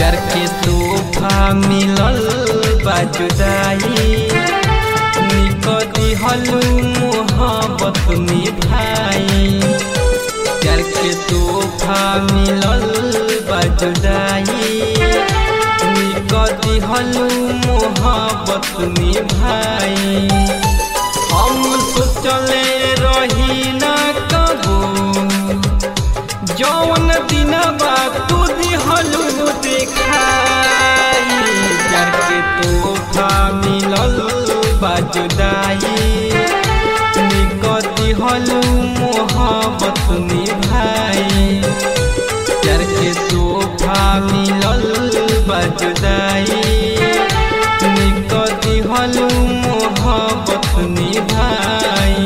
प्यार के तोहफा मिलल बा जुदाई निक दिहलू मोहब्बत निभाई प्यार के तोहफा मिलल बा जुदाई निक दिहलू मोहब्बत निभाई हम सोचले रही ना कबो जौन दिन तू दिहलू देखाई प्यार के तोहफा मिलल बा जुदाई निक दिहलू मोहब्बत निभाई प्यार के तोहफा मिलल बा जुदाई निक दिहलू मोहब्बत निभाई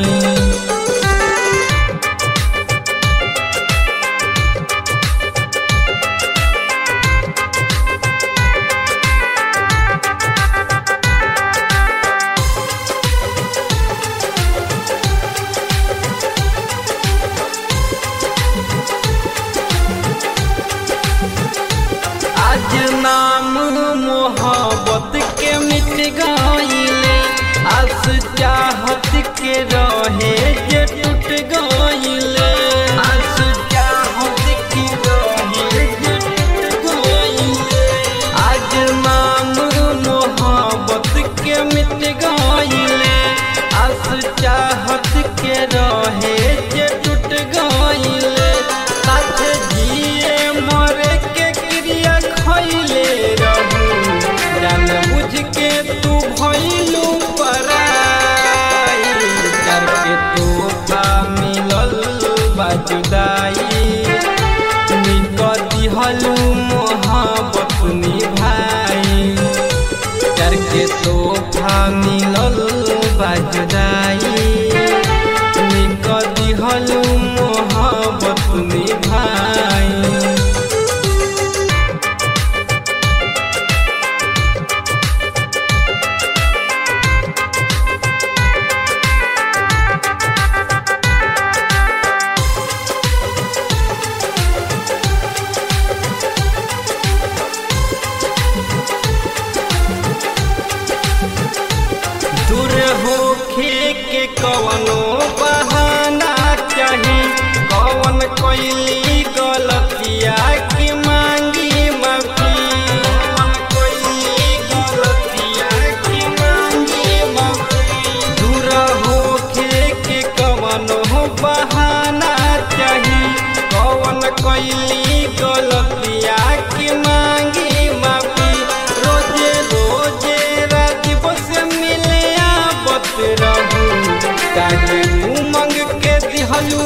आज नाम मोहब्बत के मिट गईले आस चाहत के रहे जे टूट गईले आस चाहत के रहे जे टूट गईले आज नाम मोहब्बत के मिट गईले आस चाहत के रहे जे टूट गईले साथ जिए मरे के क्रिया खैले रहू जान बुझ के तू भइलू पराई कर के तोहफा मिलल बा जुदाई निक दिहलू मोहब्बत निभाई कर के तोहफा मिलल बा जुदाई निक दिहलू मोहब्बत निभाई दूर होखे के कवनो बहाना चाही कवन कोइली गलतिया की मांगी माफी कवन कोइली गलतिया की मांगी माफी दूर होखे के कवनो बहाना चाही कवन कोइली गलतिया की मांगी माफी रोजे रोजे राजीव से मिले आवत रहू काहे उमंग के दिहलू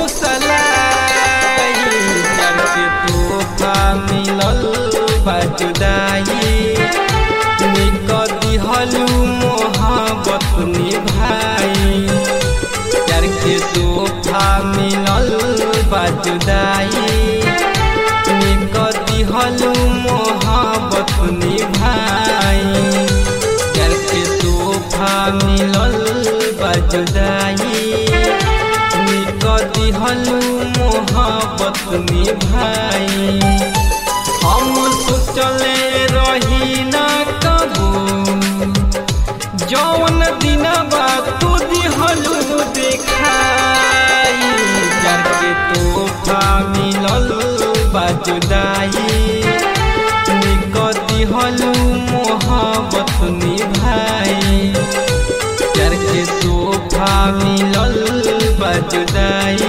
कुशलाई प्यार के तोहफा मिलल बा जुदाई निक दिहलू मोहब्बत निभाई प्यार के तोहफा मिलल बा जुदाई निक दिहलू मोहब्बत निभाई प्यार के तोहफा मिलल बा जुदाई निक दिहलू मोहब्बत निभाई हम सोचले रही ना कबो जौन दिन तू दिहलू देखाई प्यार के तोहफा मिलल बा जुदाई निक दिहलू मोहब्बत निभाई प्यार के तोहफा मिलल बा जुदाई